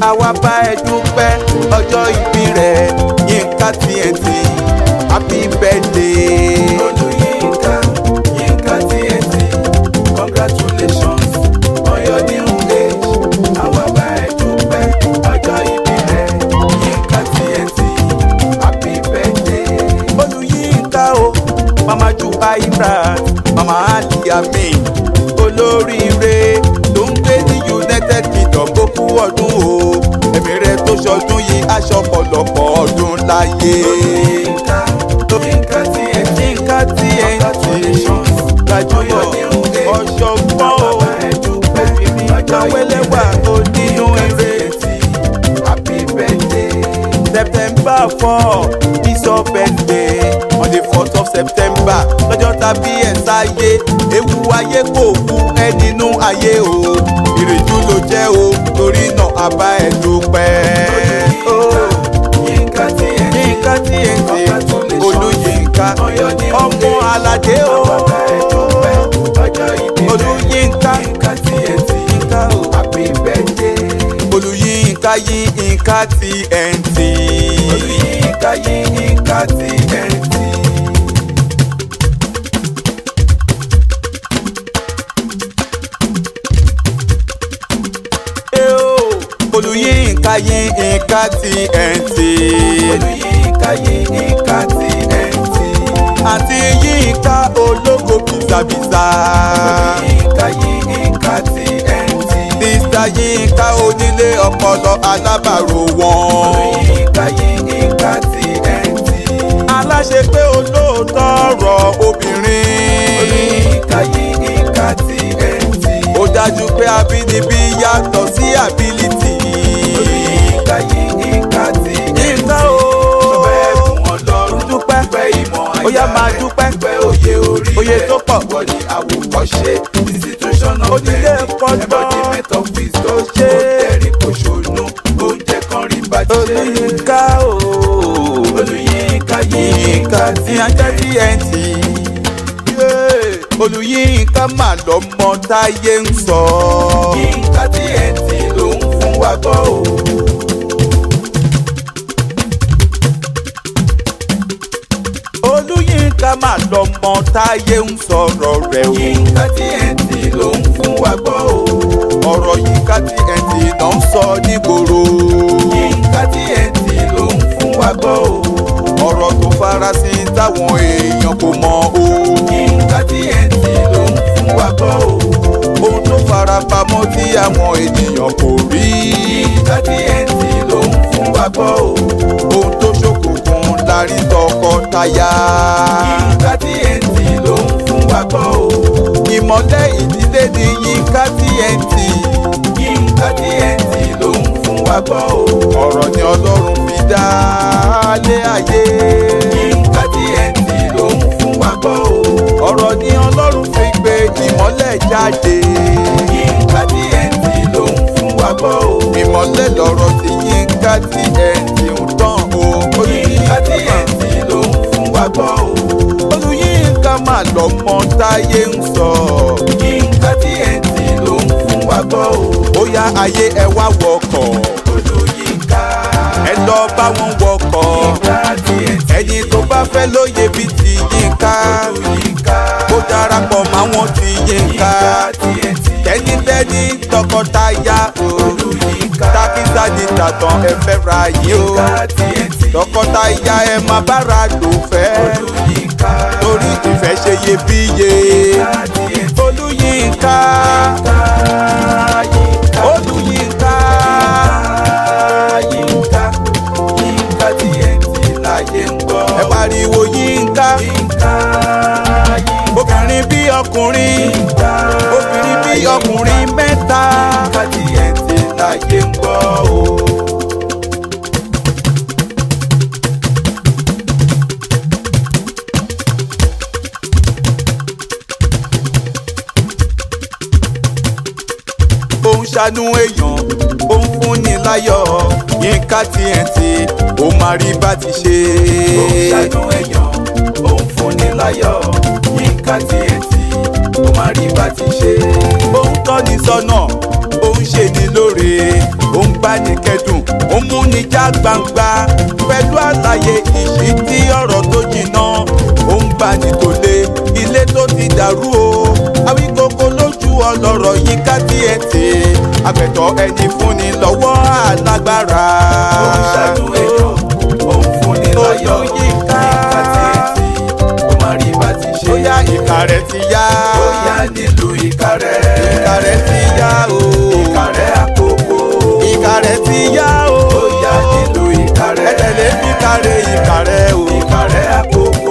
àwa bá ẹ dúpẹ́ ọjọ́ ìbí rẹ̀ Yínká TNT happy birthday. Olúyínká, Yínká TNT, congratulations on your new age. Àwa bá ẹ dúpẹ́ ọjọ́ ìbí rẹ̀, Yínká TNT, happy birthday. Olúyínká o mama ju Ibrat mama Ali Amin olóríire tó ń gbé ní United Kingdom ó kú ọdún o ẹ̀mí rẹ̀ tó ṣọdún yìí aṣọ ọ̀pọ̀lọpọ̀ ọdún láyé. Olúyínká, Yínká TNT, Yínká TNT congratulations gbajúmọ̀ on your new age. ọ̀ṣọ́gbọ́n Àwa o bá ẹ dúpẹ́ obìnrin ọjọ́ ìbí jáwéléwà rẹ̀, onínú Yínká eré. TNT, happy birthday. September four is your birthday on the fourth of September lọ́jọ́ tàbí ẹ̀ sáyé ewu ayé kò kú ẹ nínú ayé o ìrèjú ló jẹ́ o torí náà a bá ẹ dúpẹ́. Oh, Yínká TNT, Yínká TNT congratulations Olúyínká on your new ọmọ age. aládé o Àwa bá ẹ dúpẹ́ ọjọ́ ìbí rẹ̀, Olúyínká Yínká TNT, Yínká o. happy birthday. Olúyínká Yínká TNT. Olúyínká Yínká TNT. Eh, oh, Olúyínká Yínká TNT. Olúyínká Yínká TNT. àti Yínká ológo bìsàbìsà. Olúyínká Yínká TNT. Mr Yínká onílé ọpọlọ alábàárò wọn. Olúyínká Yínká TNT. aláṣẹ pé olóòótọ́ ọ̀rọ̀ obìnrin. Olúyínká Yínká TNT. ó dájú pé abínibí yàtọ̀ sí ability. Olúyínká Yínká TNT. Yínká o. Dúpẹ́ fún Ọlọ́run. dúpẹ́ Dúpẹ́ ìmọ̀ ó yá àyà máa rẹ̀. dúpẹ́. Dúpẹ́ òye orí Òye rẹ̀. tó pọ̀. Ìwọ ni àwòkọ́ṣe. Institution of Onílé learning. ẹ̀kọ́ tán. Embodiment of wisdom. ṣe. Ó tẹ̀rí kò ṣònú. Oúnjẹ kan rí bàjẹ́. Olúyínká o. Olúyínká Yínká Yínká tí a jẹ́ TNT. Yeah. Olúyínká mà lọ́mọ táyé ń sọ. Yínká TNT ló ń fún wa gbọ́ o. Olúyínká mà lọ́mọ táyé ń sọ̀rọ̀ rẹ̀ o. Yínká TNT ló ń fún wa gbọ́ o. ọ̀rọ̀ Yínká TNT náà ń sọ nígboro. Yínká TNT ló ń fún wa gbọ́ o. ọ̀rọ̀ tó farasin táwọn èèyàn kò mọ̀ o. Yínká TNT ló ń fún wa gbọ́ o. ohun tó farapamọ́ tí àwọn ènìyàn kò rí. Yínká TNT ló ń fún wa gbọ́ o. ohun tó ṣókùnkùn lárí tọkọtaya. Yínká TNT ló ń fún wa gbọ́ o. ìmọ̀lẹ̀ ìdílé ni Yínká TNT. Yínká TNT ló ń fún wa gbọ́ o. ọ̀rọ̀ ni Ọlọ́run fi dá lé ayé. Yínká TNT ló ń fún wa gbọ́ o. ọ̀rọ̀ ni Ọlọ́run fi gbé ìmọ̀lẹ̀ jáde. Yínká TNT ló ń fún wa gbọ́ o. ìmọ̀lẹ̀ lọ̀rọ̀ tí Yínká TNT ń tàn o. Yínká TNT ló ń fún wa gbọ́ o. Olúyínká mà lọ́mọ táyé ń sọ. Yínká TNT ló ń fún wa gbọ́ o. ó yá ayé ẹ wá wọkọ̀ Olúyínká. ẹ lọ bá wọn wọkọ̀. Yínká TNT. ẹni tó bá fẹ́ lóye bíi ti Yínká Olúyínká. kó darapọ̀ máwọn ti Yínká. Yínká TNT. tẹ́nitẹ́ni tọkọtaya o. Olúyínká. tákísà ní tàtàn ẹ fẹ́ ra yìí o. Yínká TNT. tọkọtaya ẹ máa bára lò fẹ́. Olúyínká. torí ìfẹ́ ṣe iyebíye. Yínká TNT. Olúyínká. Yínká. Olúyínká. Yínká. Yínká TNT láyé ń gbọ́. ẹ pariwo Yínká. Yínká. Yínká. obìnrin bí ọkùnrin. Yínká. obìnrin bí ọkùnrin mẹ́ta. Yínká TNT láyé ń gbọ́ o. ó ń ṣàánú èèyàn ó ń fúnni láyọ̀ Yínká TNT ó máa rí bá ti ṣe. Ó ń ṣàánú èèyàn, ó ń fúnni láyọ̀. Yínká TNT, ó máa rí bá ti ṣe. ó ń tọ́ni sọ́nà ó ń ṣe ni lóore ó ń bá ní kẹdùn ó mú ní já gbangba pẹ̀lú àlàyé ìṣítí ọ̀rọ̀ tó jìnnà ó ń bá ní tòlé ilé tó ti dàrú o àwíkókó lójú ọlọ́rọ̀ yín ká tiẹ̀ tè àgbẹ̀tọ̀ ẹni fúnni lọ́wọ́ alágbára. ó ń ṣàánú èèyàn ó ń fúnni láyọ̀ Olúyinká. yínká tiẹ̀tì ó má rí bá ti ṣe bóyá ìka rẹ̀ ti yá bóyá nílùú Ìkàrẹ́ ìka rẹ̀ ti yá o Ìkàrẹ́ àkókò ìka rẹ̀ ti yá o bóyá nílùú Ìkàrẹ́ ẹ tẹ̀lé mi kárẹ̀ ìka rẹ̀ o Ìkàrẹ́ àkókò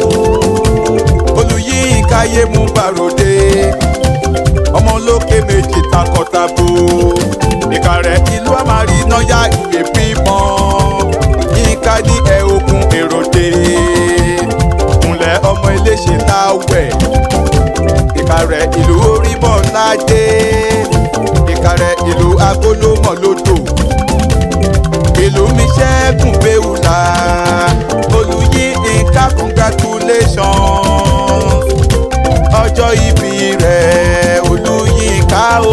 Olúyinká yé mú bàròdé ọmọ olókè méjì takọtabo ìka rẹ̀ ìlú àmàrí náyà ìyè bímọ Yínká ní ẹ ogun èròdé kúnlẹ̀ ọmọ iléṣẹ́ láwẹ̀ ìka rẹ̀ ìlú orímọ̀ ládé ìka rẹ̀ ìlú agolómọ̀ lódò ìlú mi ṣẹ́gun béwùlà Olúyinká congratulations ọjọ́ ìbí rẹ̀ Olúyinká o.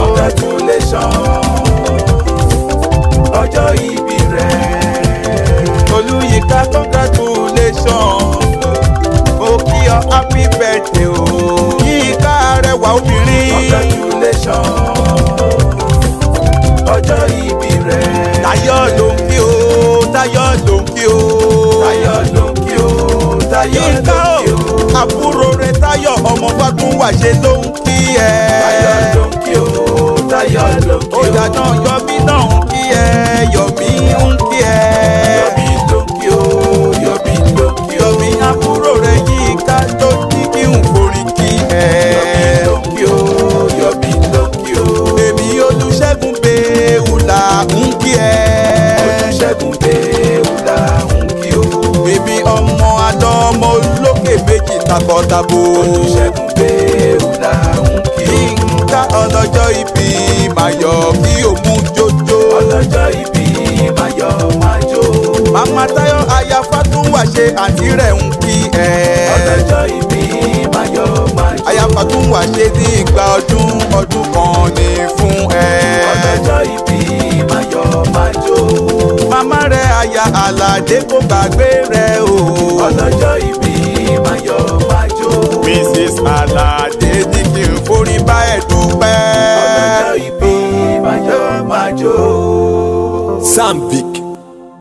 congratulations ọjọ́ ìbí rẹ̀ Olúyinká congratulations mo kí ọ happy birthday o. Yínká arẹwà obìnrin congratulations ọjọ́ ìbí rẹ̀ Táyọ̀ ló ń kí o Táyọ̀ ló ń kí o. Táyọ̀ ló ń kí o Táyọ̀ Yínká ló ń kí o o àbúrò rẹ̀ Táyọ̀ ọmọ Fágúnwàṣe ló ń kí ẹ. Táyọ̀ ló ń kí o Táyọ̀ ló ń kí o Ọjà náà Yọ̀mí náà ń kí ẹ Yọ̀mí ń kí ẹ. Yọ̀mí ló ń kí o Yọ̀mí ló ń kí o Yọ̀mí àbúrò rẹ̀ Yínká tó ní kí n forí kí ẹ. Yọ̀mí ló ń kí o Yọ̀mí ló ń kí o Èmi Olúṣẹ́gun Béwùlà ń kí ẹ. Olúṣẹ́gun Béwùlà ń kí o Èmi ọmọ àdọ́mọ olókè méjì takọ̀tabo. Olúṣẹ́gun Béwùlà ń kí o Yínká ọlọ́jọ́ ìbí Máyọ̀ kí o mú jójó. ọlọ́jọ́ ìbí Máyọ̀ máa jó Màmá Táyọ̀ aya Fátúnwàṣe àǹtí rẹ̀ ń kí ẹ. ọlọ́jọ́ ìbí Máyọ̀ máa jó Aya Fátúnwàṣe ní ìgbà ọdún ọdún kan ní fún ẹ. ọlọ́jọ́ ìbí Máyọ̀ máa jó Màmá rẹ̀ aya Àlàdé kò gbàgbé rẹ̀ o. ọlọ́jọ́ ìbí Máyọ̀ máa jó Mrs. Àlàdé ní kí n forí bá ẹ̀ dúpẹ́. ọlọ́jọ́ ìbí Máyọ̀ máa jó. Samvic